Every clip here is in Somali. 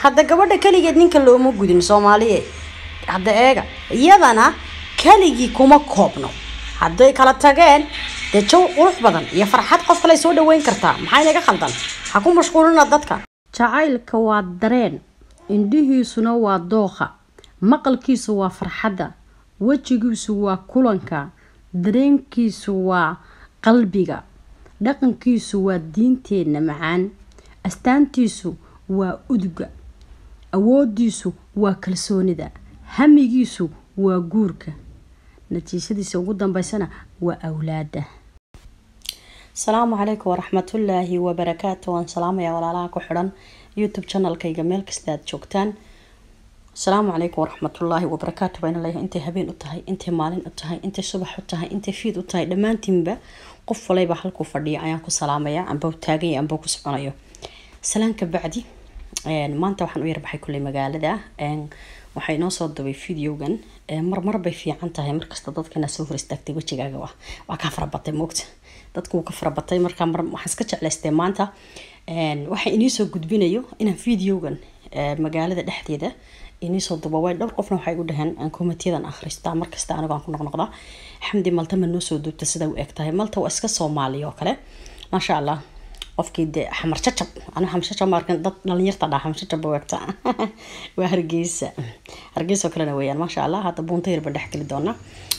hadda gabadha keligeed ninka looma gudin soomaaliye hadda eega iyadana keligii kuma koobno hadday kala tageen dee jaw qurux badan iyo farxad qof kale soo dhaweyn kartaa maxaa inaga khaldan ha ku mashquulina dadka jacaylka waa dareen indhihiisuna waa dooqa maqalkiisu waa farxadda wejigiisu waa kulanka dareenkiisu waa qalbiga dhaqankiisu waa diinteenna macaan astaantiisu waa uduga awoodiisu waa kalsoonida hamigiisu waa guurka natiijadiisa ugu dambeysana waa awlaada asalaamu calaykum waraxmatullaahi wabarakaatu waan salaamaya walaalaha ku xidhan youtube channelkayga meel kasta aad joogtaan asalaamu calaykum waraxmatullaahi wabarakaatu baan leeyahay intay habeen u tahay intay maalin u tahay intay subax u tahay intay fiid u tahay dhammaantiinba qof walayba halkuu fadhiya ayaan ku salaamaya amba taaganya amba ku soconayo salaanka bacdi maanta waxaan u yarbaxay kulley magaalada waxaa inoo soo dubay videogan marmar bay fiican tahay markasta dadkana soo hor istaagtay wejigaaga wa waa kaa farabatay moogta dadku wuu ka farabatay markaa mar waxaan iska jeclaystay maanta waxaa iniisoo gudbinayo inaan videogan magaalada dhexdeeda iniisoo duba way dhowr qofna waxay igu dhaheen aan komitiyadan akhristaa markasta anigo aan ku noqnoqdaa xamdi malta ma noo soo duubta sida u eg tahay malta waa iska soomaaliya oo kale maasha allah qofkii de xamar jacab aniga xamar jacab markan dad dhalinyarta dhaa xamar jacab wegta waa hargeysa hargeysa oo kalena weeyaan maasha allah hadda buunta yarba dhex geli doona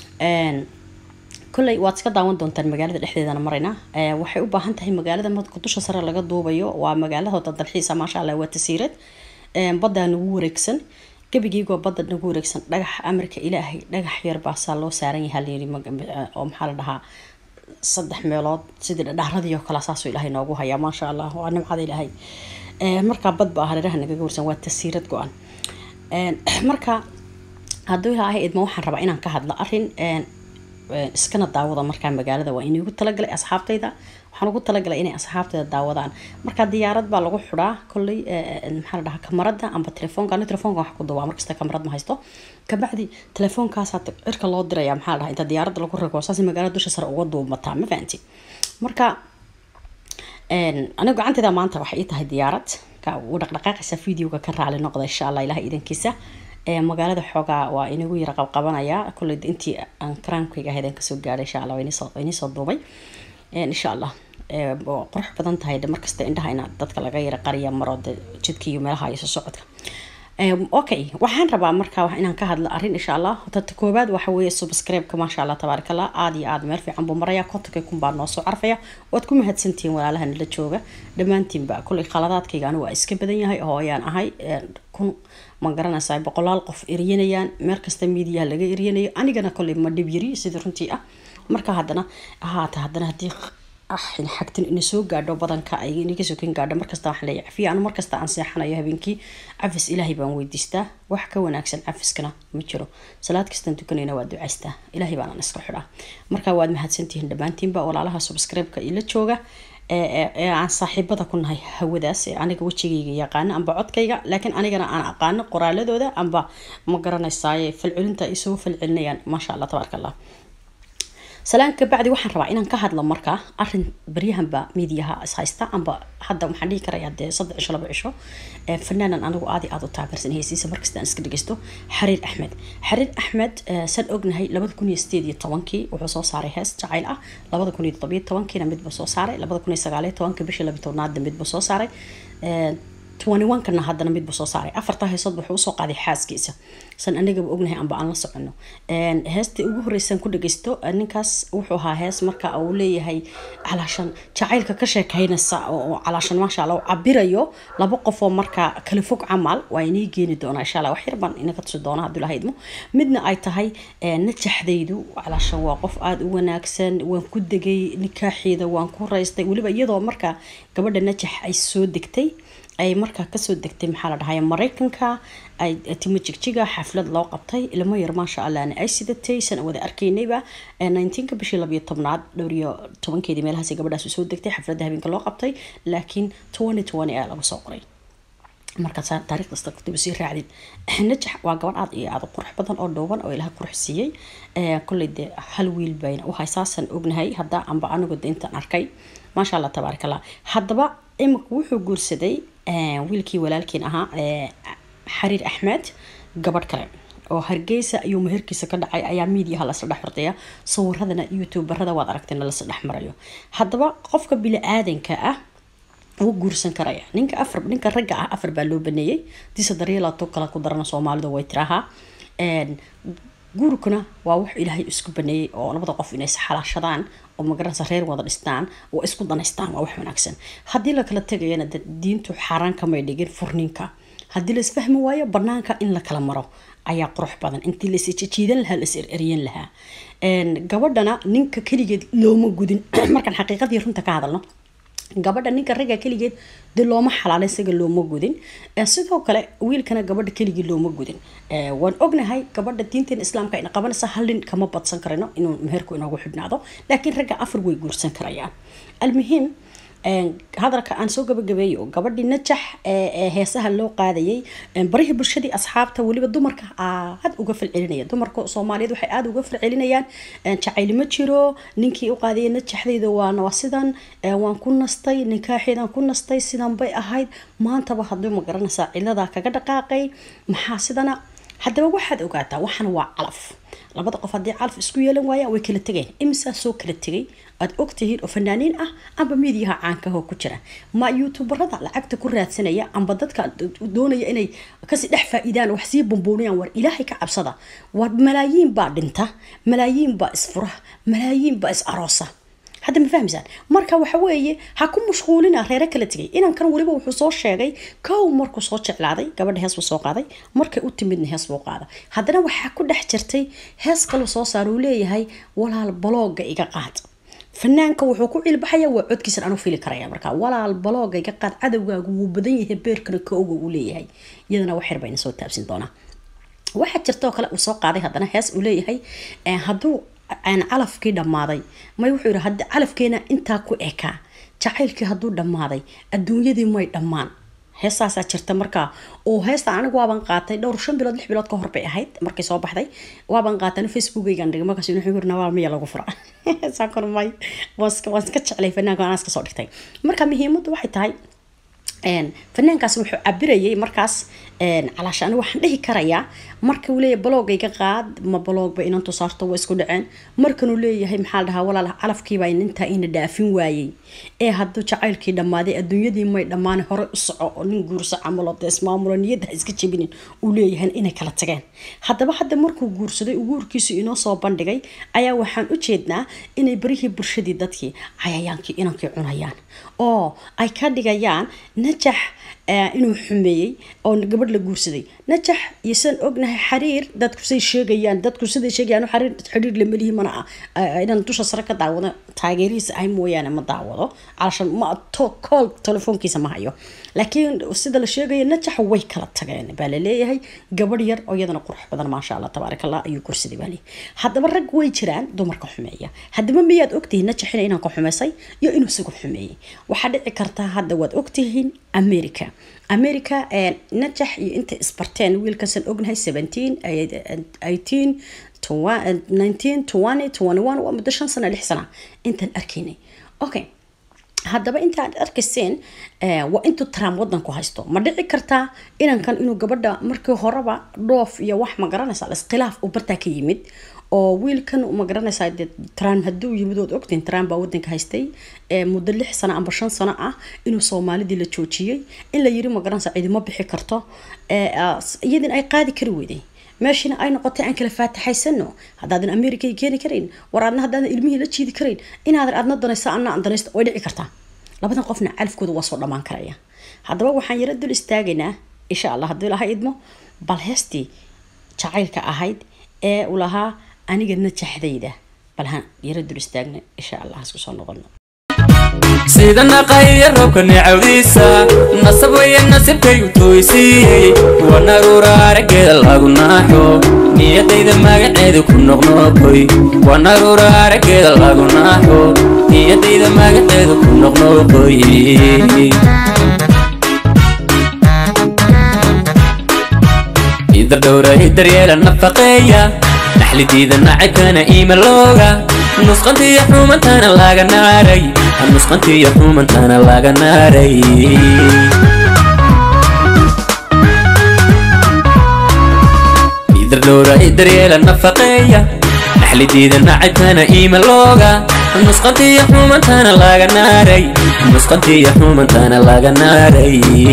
kolley waad iska daawan doontaan magaalada dhexdeedana marayna waxay u baahan tahay magaalada marka dusha sare laga duubayo waa magaalahooda dalxiisa maasha allah waa tasiirad baddaa nagu wareegsan gebigiigoo badda nagu wareegsan dhagax amarka ilaahay dhagax yar baasaa loo saaran yahaa layiri oo maxaa la dhahaa saddex meelood sidii dhadhaaradii oo kale saasuu ilaahay noogu hayaa maasha allah waa nimcada ilaahay markaa bad ba hareeraha nagaga warsan waa tasiirad go-an marka hadduu ilaahay idma waxaan rabaa inaan ka hadlo arin iskana daawada markaa magaalada waa inugu talagalay asxaabtayda waxaan ugu talagalay inay asxaabtayda daawadaan markaa diyaarad baa lagu xidhaa kolley maxaa la dhahaa kamarada amba telefoonka ani telefoonka wax ku duubaa markasta kamarad ma haysto kabacdi telefoonkaasa cirka loo diraya maxaa la dhahaa inta diyaaradda lagu rago saas magaalada dusha sare uga duumataa ma fahanti marka aniga gacantayda maanta waxay ii tahay diyaarad u dhaqdhaqaaqaysa videoga ka raali noqda insha allah ilaha idankiisa magaalada xoogaa waa inagu yara qabqabanaya kolley intii aan karaamkayga ahayd aan kasoo gaadhay insha allah waa inisoo duubay insha allah qurux badan tahay de markasta indhaha ina dadka laga yara qariya maro de jidka iyo meelaha iyo soo socodka okay waxaan rabaa marka inaan ka hadlo arrin insha allah horta koobaad waxa weeye subscribe-ka maasha allah tabaaraka allah aada iyo aada meel fiican buu maraya kontonka kun baa noo soo carfaya waad ku mahadsantihiin walaalaha nala jooga dhammaantiinba kolley khaladaadkayga anigu waa iska badan yahay oo ayaan ahay kun ma garanaysaa boqolaal qof eryanayaan meel kasta miidiyaha laga eryanayo anigana kolley ma dhib yari sidii runtii ah marka haddana ahaata haddana haddii xagtin ina soo gaadho badanka ay inaga sokin gaadho markasta waxaan leeyahay cafiya anu markasta aan seexanayo habeenkii cafis ilaahay baan weydiistaa wax ka wanaagsan cafiskana ma jiro salaad kastaan tukanayna waa ducaystaa ilaahay baanaan iska xidhaa marka waad mahadsantihiin dhammaantiinba walaalaha subscribe-ka ila jooga ee aan saaxiibada ku nahay hawadaas ee aniga wejigayga yaqaano amba codkayga laakiin anigana aan aqaano qoraaladooda amba ma garanaysaaye falcelinta ay soo falcelinayaan maasha allah tabaaraka allah salaanka bacdi waxaan rabaa inaan ka hadlo markaa arin baryahanba miidiyaha ishaysta amba hadda waxaan dhihi karaya dee saddex cisho laba cisho fanaanan anigu aadi aada u taageersan heysiisa markasta aan iska dhegeysto xariir axmed xariir axmed san ognahay labada kun iyo sideed iyo tobankii wuxuu soo saaray hees jacayl ah labada kun iyo toddobiyo tobankiina midba soo saaray labada kun iyo sagaaliyo tobanka bishii labiyi tobnaadna midba soo saaray kana haddana midba soo saaray afarta heesood wuxuu usoo qaaday xaaskiisa san anigaba ognahay amba aan la socono heestii ugu horreysaan ku dhageysto ninkaas wuxuu ahaa hees marka uu leeyahay calaashan jacaylka ka sheekaynaysa oo calaashan maasha allah cabirayo laba qofoo markaa kala fog camal waa inii geeni doonaa insha allah wax yar baan inaga tusi doona hadduu laha idmo midna ay tahay najaxdaydu calaashan waa qof aada u wanaagsan waan ku degay nikaaxeeda waan ku raystay weliba iyadoo markaa gabadha najax ay soo degtay ay markaa kasoo degtay maxaa la dhahay mareykanka ay timo jigjiga xaflad loo qabtay ilmo yar maasha allahna ay sidatay san wada arkaynayba nineteenka bishii labiyo tobnaad dhowr iyo tobankeedii meelahaas gabadhaas soo degtay xafladda habeenka loo qabtay laakiin twenty twenty ayaa laga soo qoray markaas taariikh kasta kutiba sii raacdid najax waa gabadh aad iyo aad u qurux badan oo dhooban oo ilaha qurux siiyey kolley dee hal wiil bayna u haysaasan ognahay hadda amba anigu de intaan arkay maasha allah tabaarak allah haddaba imika wuxuu guursaday wiilkii walaalkiin ahaa xariir axmed gabadh kale oo hargeysa ayuu meherkiisa ka dhacay ayaa miidiyaha lasla dhex hortaya sawiradana youtuberada waad aragtayna lasla dhex marayo haddaba qofka bili-aadanka ah wuu guursan karaya ninka afar ninka ragga ah afar baa loo baneeyey disa daryeelato kala ku darana soomaalidu way tirahaa guurkuna waa wax ilaahay isku baneeyey oo labada qof inay isxalaashadaan oo magaranaysa reer wada dhistaan oo isku danaystaan waa wax wanaagsan haddii lakala tegayana diintu xaaraan kamay dhigin furninka haddii la isfahmi waayo banaanka in la kala maro ayaa qurux badan intii la isjiidan lahaa la is ereryan lahaa gabadhana ninka keligeed looma gudin markaan xaqiiqadii runta ka hadalno gabadha ninka ragga keligeed de looma xalaala isaga looma gudin sidoo kale wiilkana gabadha keligii looma gudin waan ognahay gabadha diinteena islaamka ayna qabanaysa hal nin kama badsan karino inuu meherku inoogu xidhnaado laakiin ragga afar way guursan karayaan almuhiim hadalka aan soo gabagabeeyo gabadhii najax ee heesaha loo qaadayay barihii bulshadii asxaabta weliba dumarka aad uga falcelinaya dumarka soomaaliyeed waxay aada uga falcelinayaan jacayl ma jiro ninkii u qaadayay najaxdayda waana waa sidan waan ku nastay ninkaaxeedaan ku nastay sidan bay ahayd maantaba hadduu ma garanaysaa ciladaa kaga dhaqaaqay maxaa sidana haddaba waxaad ogaataa waxan waa calaf labada qof haddii calaf isku yeelan waayaan way kala tegeen imisaa soo kala tegay aad ogtihiin oo fanaaniin ah amba miidiyaha caankaho ku jira ma youtuberada lacagta ku raadsanaya amba dadka doonaya inay kasii dhex faa-iidaan wax sii bamboonayaan war ilaahay ka cabsada war malaayiin baa dhinta malaayiin baa isfura malaayiin baa is aroosa hadda ma fahmaysaan marka waxa weeye ha ku mashquulina reere kala tegay inankan weliba wuxuu soo sheegay kow markuu soo jeclaaday gabadha hees buu soo qaaday markay u timidna hees buu qaada haddana waxaa ku dhex jirtay hees kaloo soo saar uu leeyahay walaal balooga iga qaad fanaanka wuxuu ku cilbaxaya waa codkiisan anu fili karaya marka walaal balooga iga qaad cadowgaagu wuu badan yahay beerkana ka oga uu leeyahay iyadana wax yar bayna soo taabsin doonaa waxaa jirtoo kale uu soo qaaday haddana hees uu leeyahay hadduu aan calafkii dhammaaday may wuxuu yidhi haddi calafkeena intaa ku ekaa jacaylkii hadduu dhammaaday adduunyadii may dhammaan heestaasaa jirta markaa oo heestan anigu waaban qaatay dhowr shan bilood lix bilood ka hor bay ahayd markay soo baxday waaban qaatay facebookaygan dhigay markaas wuxuu yiri nawaal miya lagu fura saakon may waan iska jeclay fanaanka anaa iska soo dhigtay marka muhiimaddu waxay tahay fanaankaas wuxuu cabirayay markaas calaasha anigu waxaan dhihi karayaa marka uu leeyahay baloogayga qaad ma baloogba inantu saarto waa isku dhaceen markanuu leeyahay maxaa la dhahaa walaal calafkiibaa intaa ina dhaafin waayey ee hadduu jacaylkii dhammaaday adduunyadii may dhammaan hore u soco oo nin guurso camalo dee ismaamulo niyadda ha iska jebinin uu leeyahay inay kala tageen haddaba hadda markuu guursaday uu guurkiisu inoo soo bandhigay ayaa waxaan u jeednaa inay barihii bulshadii dadkii cayayaankii inankii cunayaan oo ay ka dhigayaan najax inuu xumeeyey oo gabadh la guursaday najax iyo sidaan ognahay xariir dadku say sheegayaan dadku siday sheegayaan xariir xiriir lamalihi mana ah inaan dusha sare ka daawado taageerihiisa ahay mooyaane ma daawado calashan ma kool telefoonkiisa ma hayo laakiin sida la sheegaya najax way kala tageen baa la leeyahay gabadh yar oo iyadana qurux badan maasha allah tabaarak allah ayuu guursaday baa leeyahay haddaba rag way jiraan dumarka xumeeya haddaba miyaad ogtihiin najax ina inaan ka xumaysay iyo inuu isagu xumeeyey waxaa dhici kartaa hadda waad ogtihiin america america najax iyo intay isbarteen wiilkasan ognahay seventeen eighteen nineteen twenty twenty one waa muddo shan sana lix sana intaan arkaynay okay haddaba intaad arkayseen waa intuu trump wadanku haysto ma dhici kartaa inankan inuu gabadha markii horeba dhoof iyo wax ma garanaysaa iskhilaaf uu bartaa ka yimid oo wiilkan ma garanaysaa dee trump hadduu yimid ood ogtiin trump baa wadanka haystay muddo lix sano amba shan sano ah inuu soomaalidii la joojiyey in la yiri ma garanaysaa ciidimo bixi karto iyadin ay qaadi kari weyday meeshina ay noqotay aan kala faataxaysano haddaadan america keeni karayn war aadna haddaadan ilmihii la jiidi karayn inaadan aadna danaysa anna aan danaysto way dhici kartaa labadan qofna calafkooda waa soo dhammaan karaya haddaba waxaan yaro dul istaagaynaa insha allah hadduu ilaha idmo bal heestii jacaylka ahayd ee u lahaa aniga najaxdayda bal haan yaro dul istaagna insha allah hasku soo noqono sida naqaya roobka necawdiisa nasab weye nasibkaygu tooysiiyey wanaruura araggeeda lagu naaxo niyadayda magaceeda ku noqnoqoy wanaruura araggeeda lagu naaxo niyadayda magaceeda ku noqnoqoy idardhowra idaryeela nafaqeeya naxlidiida nacabkana iimalooga nusqantiiyo xumantana laga naaray nusqantiiyo xumantana laga naaray dhowray daryeela nafaqeeya naxlidiida nacabkana iima looga nusqantiiyo xumantana laga naaray nusqantiiyo xumantana laga naaray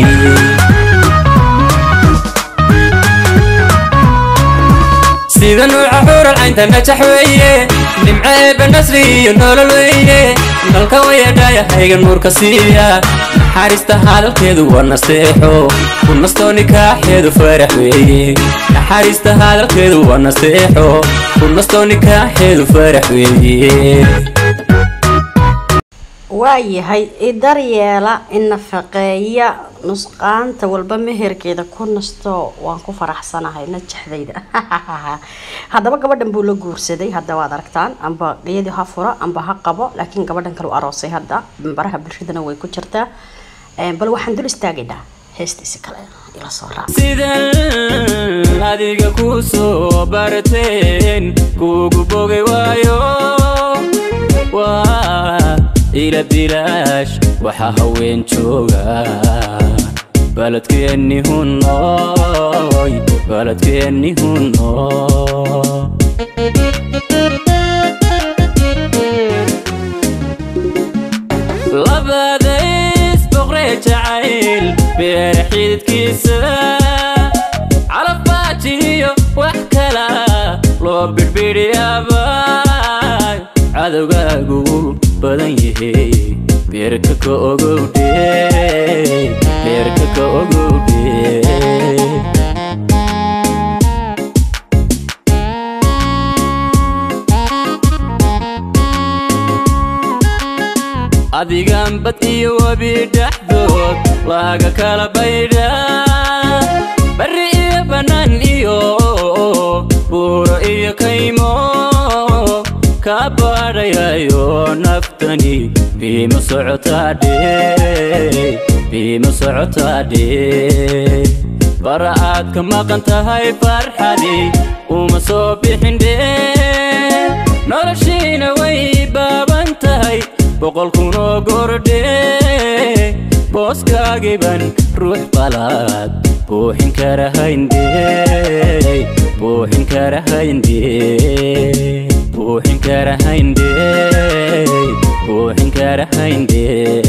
sida nuuca xuural caynta najax weeye nimco eebba nasri iyo nolol weeye nalka wayadhaayahayga nuurka siiya naxariista hadalkeedu waa nasteexo ku nastoo nikaaxeedu farax weeye naxariista hadalkeedu waa nasteexo ku nastoo nikaaxeedu farax weeye waayahay idaryeela inafaqeeya nusqaanta walba meherkeeda ku nasto waan ku faraxsanahay najaxdayda haddaba gabadhan buu la guursaday hadda waad aragtaan amba iyadii ha fura amba ha qabo laakiin gabadhan kale u aroosay hadda baraha bulshadana way ku jirtaa bal waxaan dul istaagaynaa heestiisi kale ila soo raac sidan adiga ku soo barteen kugu bogay waayo waa ila bilaash waxaa haween jooga baladkeenni hunooy baladkeenni hunoo labadays boqree jacayl beer xididkiisa calafbaajiyo wax kala loo birbidhiyaaba cadowgaagu badan yahe beerka ka ogowdhe beerka ka ogowdhe adigan bad iyo webi dhexdood laga kala baydha barri iyo bannaan iyo buuro iyo kaymo ka baadhayayo naftani biima socotaadhe biima socotaadhe bara aad ka maqan tahay farxadi uma soo bixindhe noloshiina way baaban tahay boqol kunoo gordhe booskaagiban ruux qalaad buuxin karahayndhe buuxin karahayndhe buuxin karahayndhe buuxin karahayndhe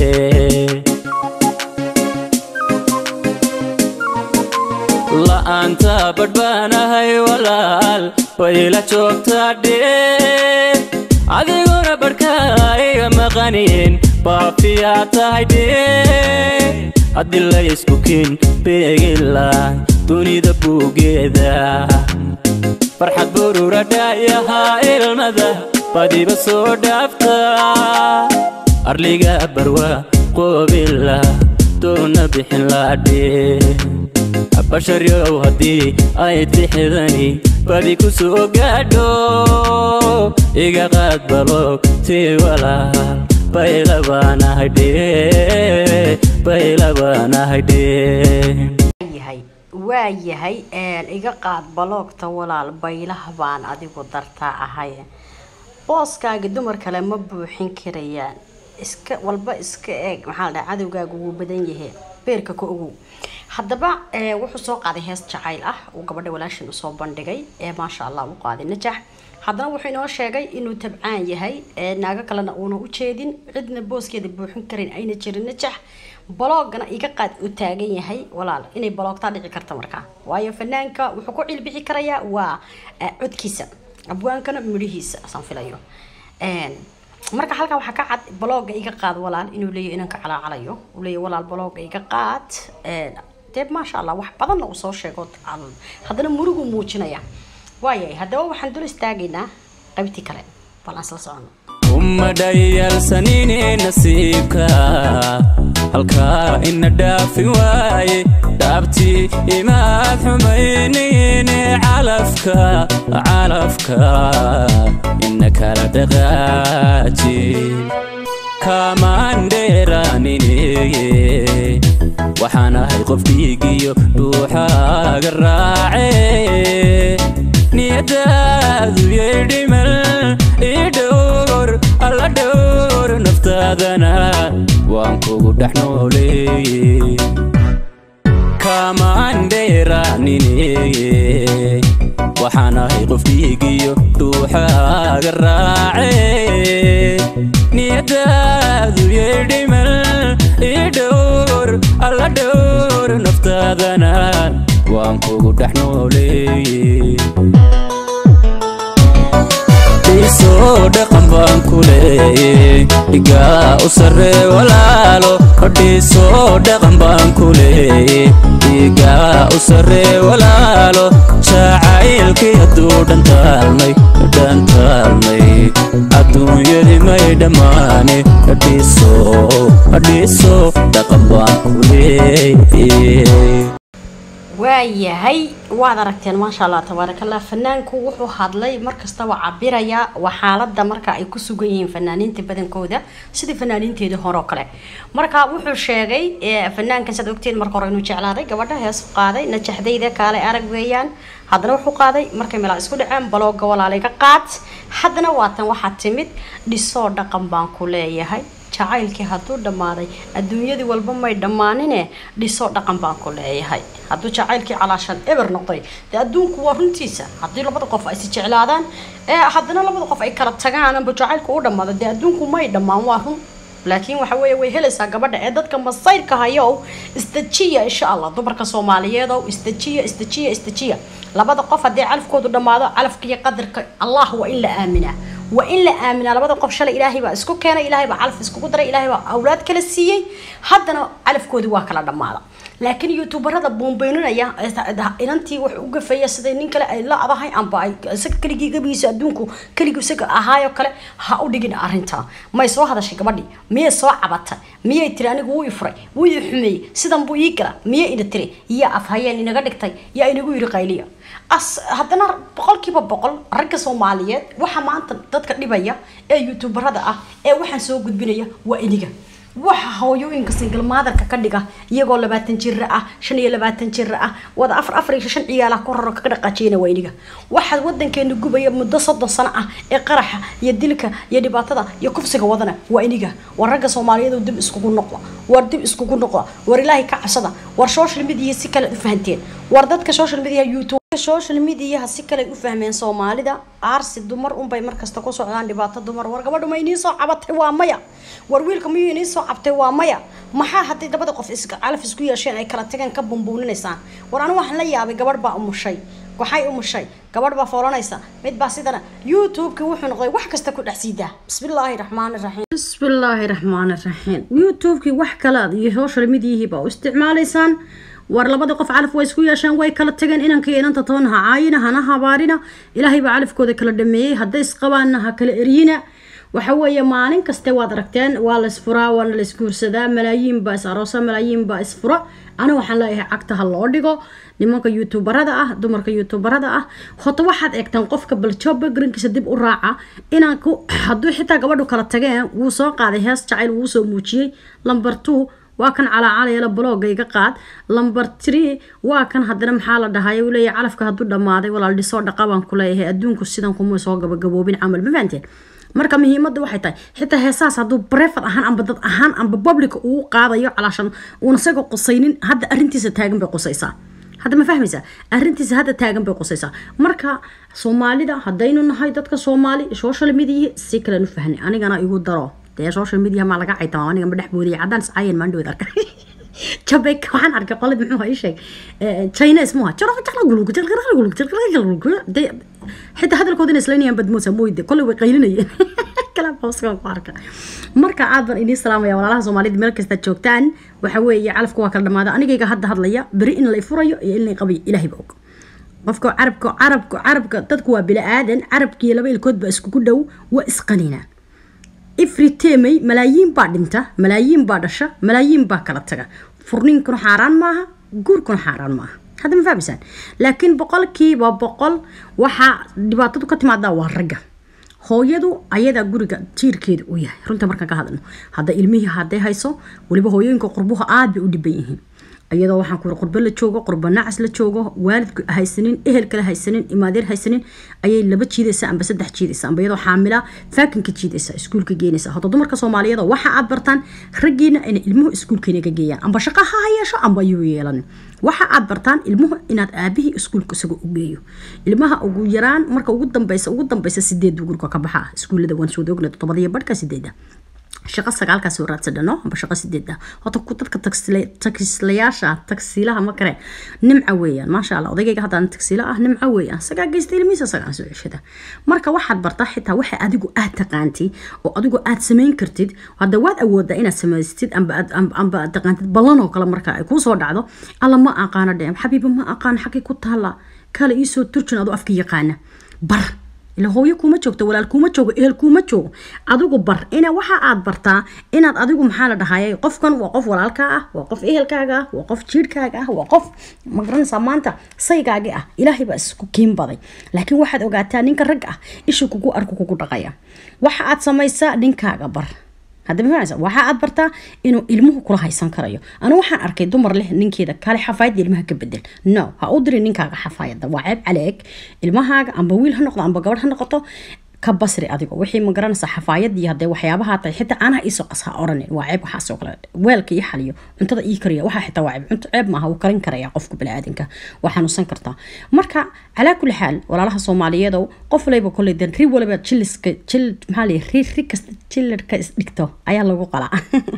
la'aanta badhbaanahay walaal wayla joogtaadhe adiguna badhkaa iga maqanin baafiyaa tahay dhe haddii la isku kin beegila dunida buugeeda farxad burura dhaayahaa ilmada badiba soo dhaafta arliga barwa qoobila doona bixin laadhe basharyow haddii ay tixidani badi ku soo gaadho iga qaad baloog tii walaal baylabaanahaydhe baylabaanahaydhe yahay waa yahay iga qaad baloogta walaal baylaha baan adigu dartaa ahay booskaaga dumar kale ma buuxin karayaan iska walba iska eeg maxaa la dhaha cadowgaagu wuu badan yahay beerka ka ogow haddaba wuxuu soo qaaday hees jacayl ah uu gabadha walaashin usoo bandhigay ee maasha allah u qaaday najax haddana wuxuu inoo sheegay inuu tabcaan yahay naago kalena uuna u jeedin cidna booskeeda buuxin karin ayna jirin najax baloogana iga qaad uu taagan yahay walaal inay baloogtaa dhici karta markaa waayo fanaanka wuxuu ku cilbixi karayaa waa codkiisa abwaankana midhihiisa saan filayo marka halkan waxaa ka cad balooga iga qaad walaal inuu leeyahy inanka calaacalayo uu leeyahy walaal balooga iga qaad dee maasha allah wax badanna uu soo sheego haddana murugu muujinaya waayahay haddaba waxaan dul istaagaynaa qaybtii kale bal aan isla socono uma dhayalsanine nasiibka halkaa ina dhaafi waaye dhaabtii imaad xumaynine calafka calafka ina kala dhaqaaji kaamaandheeraanine waxaan ahay qof dhiigiyo dhuuxaaga raace niyadaadu yeedhimal ii dhowr alla dhowr naftaadana waan kugu dhex nooleeye kaamaandheeraanine waxaanahay qof dhiigiyo dhuuxaaga raace niyadaadu yeedhimal ii dhowr alla dhowr naftaadana waan kugu dhex nooleeye dhiisoo dhaqan baan ku leeye dhigaa u sarree walaalo dhiisoo dhaqan baan ku leeye dhigaa u sarree walaalo jacaylkii hadduu dhantaalmay dhantaalmay adduunyadii may dhammaane dhiisoo dhiisoo dhaqan baan ku leeye waayahay waad aragteen maasha allah tabaarakallah fanaanku wuxuu hadlay markastaba cabiraya waa xaalada marka ay ku sugan yihiin fanaaniinta badankooda sidii fanaaniinteedii hore oo kale marka wuxuu sheegay fanaankan saad ogteen marka hore inuu jeclaaday gabadha hees qaaday najaxdayda kaale arag weeyaan haddana wuxuu qaaday markay meelaa isku dhaceen balooga walaalayga qaad haddana waatan waxaa timid dhisoo dhaqan baan ku leeyahay jacaylkii hadduu dhammaaday adduunyadii walba may dhammaanine dhisoo dhaqan baan ku leeyahay hadduu jacaylkii calaashan eber noqday dee adduunku waa runtiisa haddii labada qof ay si jeclaadaan ee haddana labada qof ay kala tagaan amba jacaylku u dhammaado dee adduunku may dhammaan waa run laakiin waxa weeye way helaysaa gabadha ee dadka masayrka hayow istajiya insha allah dumarka soomaaliyeedow istajiya istajiya istajiya labada qof haddii calafkoodu dhammaado calafka iyo qadarka allah waa in la aaminaa waa in la aaminaa labada qof shalay ilaahay baa isku keenay ilaahay baa calaf iskugu daray ilaahay baa awlaad kala siiyey haddana calafkoodii waa kala dhammaada laakiin youtuberada buunbeyninaya inantii wax u gafaya siday nin kale ay la adahay amba ay isaga keligii gabigiisa adduunku keligii isaga ahaayoo kale ha u dhigin arrinta may soo hadashay gabadhii miyay soo cabatay miyay tiri anigu wuu i furay wuu i xumeeyey sidan buu ii gala miyay ina tiri iyo afhayeen inaga dhigtay yaa inagu yiri qayliya as haddana boqolkiiba boqol ragga soomaaliyeed waxa maanta dadka dhibaya ee youtuberada ah ee waxaan soo gudbinaya waa iniga waxa hooyooyinka single maadarka ka dhiga iyagoo labaatan jira ah shan iyo labaatan jira ah wada afar afar iyo shan ciyaala ku raro kaga dhaqaajiyana waa iniga waxaa wadankeena gubaya muddo soddon sano ah ee qaraxa iyo dilka iyo dhibaatada iyo kufsiga wadana waa iniga war ragga soomaaliyeed dib iskugu noqda war dib iskugu noqda war ilaahay ka cabsada war social media si kale u fahanteen war dadka social media youtube social mediaha si kale u fahmeen soomaalida aarsi dumar unbay markasta ku socdaan dhibaato dumar war gabadhu ma inii soo cabatay waa maya war wiilka miyuu inii soo cabtay waa maya maxaa haddii labada qof calaf isku yeesheen ay kala tageen ka bumbuuninaysaan war anigu waxaan la yaabay gabadh baa umushay waxay umushay gabadh baa foolanaysa mid baa sidana youtube-ki wuxuu noqday wax kasta ku dhex siidaa bismillaahi raxmaani raxiim bismillaahi raxmaani raxiim youtube-ki wax kale iyo social mediahii baa u isticmaalaysaan war labada qof calaf way isku yeesheen way kala tageen inankii inanta toon ha caayina hana habaarina ilaahay baa calafkooda kala dhameeyey hadday isqabaanna ha kala eryina waxa weeye maalin kaste waad aragteen waa la isfuraa waana la isguursadaa malaayiin baa is aroosa malaayiin baa isfura ana waxaan leeyahay cagta ha loo dhigo nimanka youtuberada ah dumarka youtuberada ah hota waxaad eegtaan qofka baljoba garinkiisa dib u raaca inaan hadduu xitaa gabadhu kala tageen wuu soo qaaday hees jacayl wuu soo muujiyey lamber two waa kan calaacalayala balooga iga qaad lamber tree waa kan haddana maxaa la dhahay uu leeyahay calafka hadduu dhammaaday walaal dhisoo dhaqa baan ku leeyahay adduunku sidan kuma soo gabagaboobin camal ma fahanteen marka muhiimadda waxay tahay xitaa heesaas hadduu brefer ahaan amba dad ahaan amba publica uu qaadayo calaashan uuna isagoo qusaynin hadda arrintiisa taagan bay qusaysaa hadda ma fahmaysaa arrintiisa hadda taagan bay qusaysaa marka soomaalida haddaynu nahay dadka soomaali social media si kalen u fahnay anigana igu daro dee social media maa laga caytama aniga ma dhex boodiyay caddaan iscaayan maandhood arka jabek waxaan arkay qolid muxuu ii sheeg chines muha xitaa hadalkooda inay isleynayaan badmoosa mooyde kolley way qaylinayeen kalaabhooska ku arka marka aad baan idiin salaamaya walaalaha soomaalida meel kasta joogtaan waxa weeye calafka waa kala dhamaada anigayga hadda hadlaya beri in lay furayo iyo in lay qabayo ilaahay ba og qofka carabka carabka carabka dadku waa bila aadan carabkiiyo laba ilkood baa iskugu dhow waa isqanina ifri temey malaayiin baa dhinta malaayiin baa dhasha malaayiin baa kala taga furniinkuna xaaraan maaha guurkuna xaaraan maaha hadda ma fahmaysaan laakiin boqolkiiba boqol waxaa dhibaatadu ka timaadaa waa ragga hooyadu ayadaa guriga jiirkeeda u yahay runta markaan ka hadlno hadda ilmihii hadday hayso weliba hooyooyinka qurbuha aad bay u dhiban yihiin iyadoo waxaan ku qurbo la joogo qurbo nacas la joogo waalid haysanin ehel kale haysanin imaadeer haysanin ayay laba jiidaysa amba saddex jiidaysa amba iyadoo xaamila faakinka jiidaysa iskuulka geenaysa hada dumarka soomaaliyeed waxa aad bartaan raggiina inay ilmuhu iskuulkeena ka geeyaan amba shaqa ha yeesho amba yuu yeelan waxa aad bartaan ilmuhu inaad aabihii iskuulka isaga u geeyo ilmaha ugu yaraan marka ugu dambeysa ugu dambeysa sideed gurka ka baxa iskuullada waan soo doogna todobadiyo badhka sideeda shaqo sagaalkaas oo raadsadhano amba shaqo sideeda horta ku dadka taksiilayaasha tagsiilaha ma kare nimca weeyaan maasha allah odaygayga haddaan tagsiila ah nimca weeyaan sagaa geysta ilmihiisa sagaan soo ceshada marka waxaad bartaa xitaa waxa adigu aad taqaantid oo adigu aad samayn kartid hadda waad awoodaa inaad samaystid amba aad amba aad taqaantid ballan oo kale marka ay kuusoo dhacdo alla ma aqaano dhem xabiiba ma aqaano xagay ku taalla kale iisoo turjin adoo afka yaqaana bar ila hooyo kuma joogto walaal kuma joogo ehel kuma joogo adigu bar ina waxa aad bartaa inaad adigu maxaa la dhahayay qofkan waa qof walaalkaa ah waa qof ehelkaaga ah waa qof jiirhkaaga ah waa qof magaranaysaa maanta saygaagi ah ilaahay baa isku kiin baday laakiin waxaad ogaataa ninka rag ah ishu kugu arku kugu dhaqaya waxa aad samaysaa ninkaaga bar hadda mafahanaysa waxa aad bartaa inuu ilmuhu kula haysan karayo anigu waxaan arkay dumar leh ninkeeda kale xafaayadda ilmaha ka bedel no ha u dirin ninkaaga xafaayadda waa ceeb caleeg ilmahaaga amba wiil ha noqdo amba gabadh ha noqoto ka basri adigo wixii ma garanaysa xafaayadii hadee waxyaabaha tahay xitaa caanaha iisoo qas ha oranin waa ceeb waxaasoo kale weelka ii xaliyo cuntada ii kariya waxaa xitaa waa ceeb cunto ceeb maaha wuu karin karaya qofka baniaadanka waa xanuunsan kartaa marka calaa kulli xaal walaalaha soomaaliyeedow qof waliba kolley den ri waliba jiliska jil maxaa lay ri ri kasta jilarka isdhigto ayaa lagu qalaa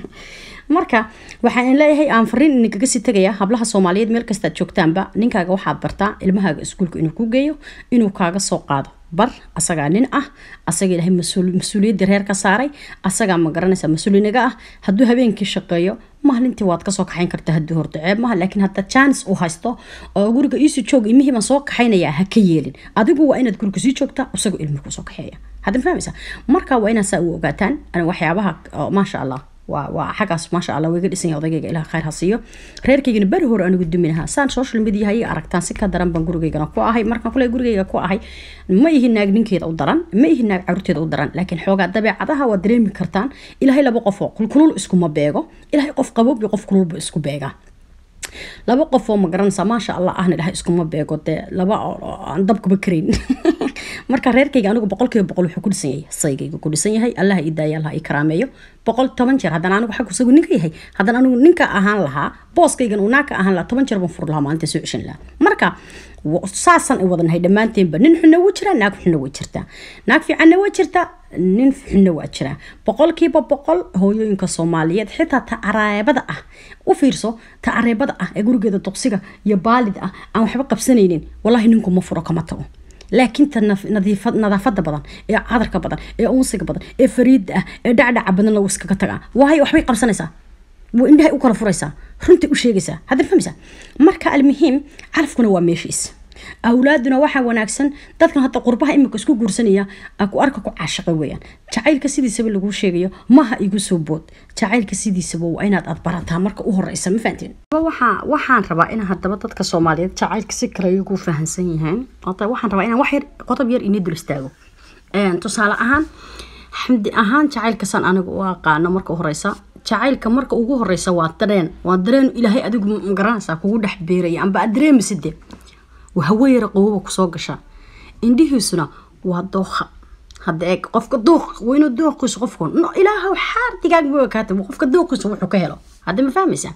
marka waxaan leeyahay aan fariin idinkaga sii tegaya hablaha soomaaliyeed meel kastaad joogtaanba ninkaaga waxaad bartaa ilmahaaga iskuulka inuu ku geeyo inuu kaaga soo qaado bar asagaa nin ah asaga ilaahay mas-uuliyadda reer ka saaray asagaa ma garanaysa mas-uulinaga ah hadduu habeenkii shaqeeyo maalintii waad kasoo kaxayn karta haddii horta ceeb maha laakiin hadda jaanis uu haysto oo guriga iisii joog imihii baan soo kaxaynaya ha ka yeelin adigu waa inaad guriga sii joogtaa isagoo ilmihi kusoo kaxeeya hadda fahmaysa marka waa inaad saa u ogaataan waxyaabaha maasha allah waa waa xaggaas maasha allah wayga dhisan yahay odaygayga ilaah khayr ha siiyo reerkaygana beri hore anigu duminaha saan social media hay aragtaan si ka daran baan gurigaygana ku ahay markaan kule gurigayga ku ahay ma ihi naag ninkeeda u daran ma ihi naag caruurteeda u daran laakiin xoogaa dabeecadaha waa dareemi kartaan ilaahay laba qof oo kulkulul iskuma beego ilaahay qof qaboob iyo qof kululba isku beegaa laba qof oo ma garanaysaa maasha allah ahna ilahay iskuma beego dee laba aan dabkaba karayn marka reerkayga anigu boqolkiiba boqol wuxuu ku dhisan yahay saygayga ku dhisan yahay allah ii daaya allah ii karaameeyo boqol toban jeer haddana anigu xaggu isagu ninka yahay haddana anigu ninka ahaan lahaa booskaygan uu naagka ahaan lahaa toban jeer baan fur lahaa maalinta soo ceshan lahaa marka saasaan ay wadanahay dhammaanteenba nin xunna wuu jiraa naag xunna way jirtaa naag fiicanna waa jirtaa nin xunna waa jiraa boqolkiiba boqol hooyooyinka soomaaliyeed xitaa ta areebada ah u fiirso ta areebada ah ee gurigeeda duqsiga iyo baalid ah aan waxba qabsanaynin wallahi ninku ma furo kama tago laakiin ta nadaafada badan ee cadarka badan ee unsiga badan ee fariida ah ee dhacdhaca badan lagu iskaga tagaa waayo waxbay qabsanaysaa indhahay u kala furaysaa runtay u sheegaysaa hadda fahmaysaa marka almuhiim calafkuna waa meeshiis awlaaduna waxaa wanaagsan dadkan hadda qurbaha imika isku guursanaya ku arka ku caashaqa weeyaan jacaylka sidiisaba laguu sheegayo maha igu soo bood jacaylka sidiisaba waa inaad aad barataa marka u horeysa ma fahanteen waxaan rabaa in haddaba dadka soomaaliyeed jacaylka si kale iyagu fahansan yihiin waxaan rabaa inaan wax yar qodob yar inii dul istaago tusaale ahaan xamdi ahaan jacaylkasaan aniga u aqaano marka u horeysa jacaylka marka ugu horeysa waa dareen waa dareen ilaahay adigu magaranaysaa kugu dhex beeraya amba aad dareemiside haweyara qowaba kusoo gasha indhihiisuna waa dooqa hadda eeg qofka dooq waa inuu dooqiisu qofku no ilaahow xaar digaagba kaata qofka dooqiisu wuxuu ka helo hadda ma fahmaysaa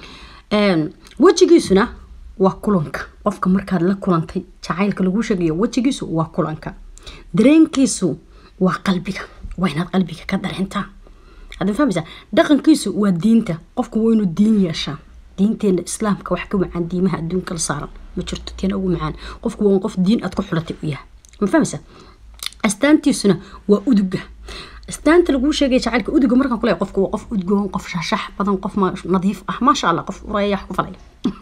wejigiisuna waa kulanka qofka markaad la kulantay jacaylka lagu sheegayo wejigiisu waa kulanka dareenkiisu waa qalbiga waa inaad qalbiga ka dareentaa hadda ma fahmaysaa dhaqankiisu waa diinta qofku waa inuu diin yeeshaa diinteena islaamka wax ka macaan diimaha adduunka la saaran ma jirto teena ugu macaan qofku waa qof diin aad ku xulatay u yahay ma fahmaysa astaantiisuna waa uduga astaanta laguu sheegaya jacaylka uduga markaan kuleeyahay qofku waa qof udgoon qof shaashax badan qof nadiif ah maasha allah qof urayax ku falaya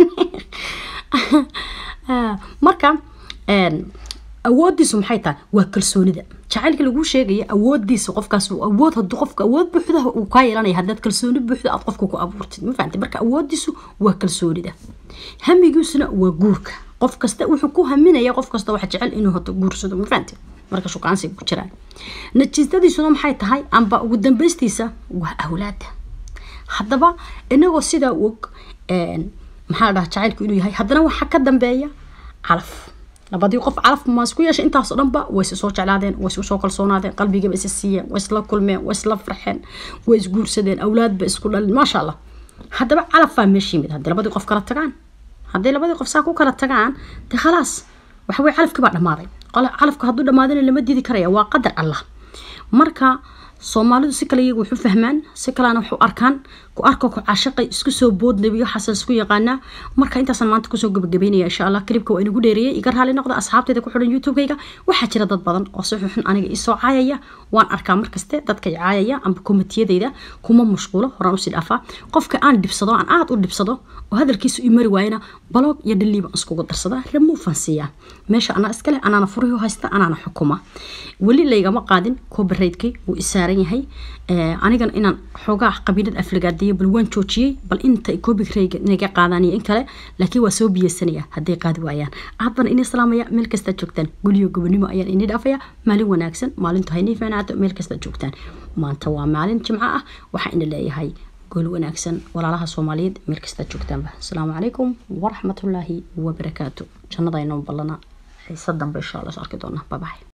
marka awoodiisu maxay tahay waa kalsoonida jacaylka laguu sheegaya awoodiisa qofkaas awood haduu qofka awood buuxda uu kaa yeelanaya haddaad kalsooni buuxda aad qofka ku abuurtid ma fahamtay marka awoodiisu waa kalsoonida hamigiisuna waa guurka qof kasta wuxuu ku haminaya qof kasta waxa jecel inuu hoto guursado ma fahamtay marka shukaansiga ku jiraan natiijadiisuna maxay tahay amba ugu dambeystiisa waa awlaada haddaba inagoo sidaa og maxaa la dhaha jacaylku inuu yahay haddana waxaa ka dambeeya calaf labadii qof calaf ma isku yeeshay intaasoo dhanba way is soo jeclaadeen way isku soo kalsoonaadeen qalbigaba isa siiyeen way isla kulmeen way isla farxeen way isguursadeen awlaadba isku dhalin maasha allah haddaba calaf baa meesha yimid haddii labadii qof kala tagaan hadday labadii qof saa ku kala tagaan dee khalaas waxa weye calafkii baa dhammaaday calafka hadduu dhammaadina lama diidi karaya waa qadar allah marka soomaalidu si kale iyagu wuxu fahmaan si kalena waxu arkaan ku arko ku caashaqay isku soo bood nebiyo xasan isku yaqaanaa marka intaasaan maanta kusoo gabagabeynaya insha allah klibka waa inagu dheereeyay iga raali noqda asxaabteeda ku xidhan youtube-kayga waxaa jira dad badan oo si xunxun aniga isoo caayaya waan arkaa markaste dadka i caayaya amba komitiyadayda kuma mashquulo horaan usii dhaafaa qofka aan dhibsado aan aada u dhibsado oo hadalkiisu i mari waayana baloog iyo dhaliiba iskugu darsadaa remuufan siiyaa meesha anaa iskale anaana furihi haysta anaana xukuma weli laygama qaadin copyrightkii wuu isaaran yahay anigana inaan xoogaa qabiilada aflagaadiyo bal waan joojiyey bal inta copyright inaga qaadaan iyo in kale laakiin waa soo biyeysanaya hadday qaadi waayaan aad baan ini salaamaya meel kastaad joogtaan gulyo gobonimo ayaan ini dhaafaya maalin wanaagsan maalintu haynii fiicnaato meel kastaad joogtaan maanta waa maalin jimco ah waxaa ina leeyahay gool wanaagsan walaalaha soomaaliyeed meel kastaad joogtaanba asalaamu calaykum waraxmatullaahi wabarakaatu jannada inoo ballana xiisa dambe insha allah is arki doonaa babaxay